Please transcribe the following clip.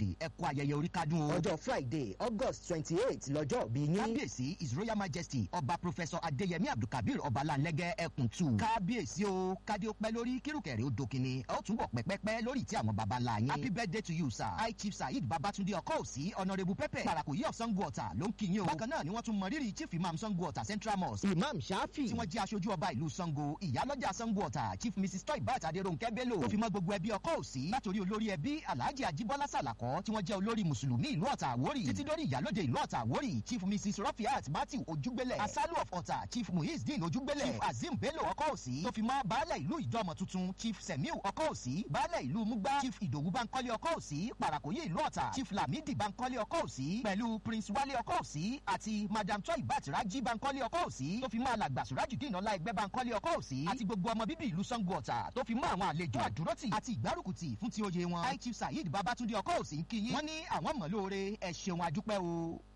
everybody ẹ kú ayẹyẹ orí kádùn o. ọjọ́ friday august twenty eight lọ́jọ́ bí yín. kábíyèsí his royal majesty ọba professor adéyẹmí abdulkabir ọbalanlẹ́gẹ́ ẹkùn tù. kábíyèsí o kádé ó pẹ́ lórí kírùkẹ̀rẹ́ ó dókinni ẹ ó túbọ̀ pẹ́pẹ́pẹ́ lórí tí àwọn baba ńlá yín. happy birthday to you sir. high chief saheed babatunde ọkọ òsì honourable pepper parakoyi of sango ọ̀tà ló ń kí yín o. bákan náà ni wọ́n tún mọ rírì chief imam sango ọ̀tà central mosque. imam shafi. tí wọ́n jẹ́ aṣojú ọba ìlú sango ìyálọ́jà sango ọ̀tà chief mrs toybat adérónkẹ́ bello. tó fi mọ́ gbogbo ẹbí ọkọ òsì látòrí olórí ẹbí alhaji ajibola salakọ tí wọ́n jẹ́ olórí mùsùlùmí ìlú ọ̀tà àwórì títí dórí ìyálóde ìlú ọ̀tà àwórì chief mrs rafiat matthew ojúgbélẹ̀ asalu of ọ̀tà chief muhizdin ojúgbélẹ̀ chief azim bello ọkọ òsì tó fi mọ́ baálẹ̀ ìlú ìjọmọ̀ tuntun chief semiu ọkọ òsì baálẹ̀ ìlú mugba chief ìdòwú bankole ọkọ òsì parakoye ìlú ọ̀tà chief lamidi bankole ọkọ òsì pẹ̀lú prince wale ọkọ òsì àti madam toy batiraji bankole ọkọ òsì tó fi mọ́ alàgbà surajudeen ọlá ẹgbẹ́ bankole ọkọ òsì àti gbogbo ọmọ bíbí ìlú sango ọ̀tà tó fi mọ́ àwọn àlejò àdúrótì àti ìgbárùkùtì fún ti oyè wọn high chief saheed babatunde ọkọ òsì ń kí yín wọ́n ní àwọn mọ̀ lóore ẹ̀ ṣeun adúpẹ́ o.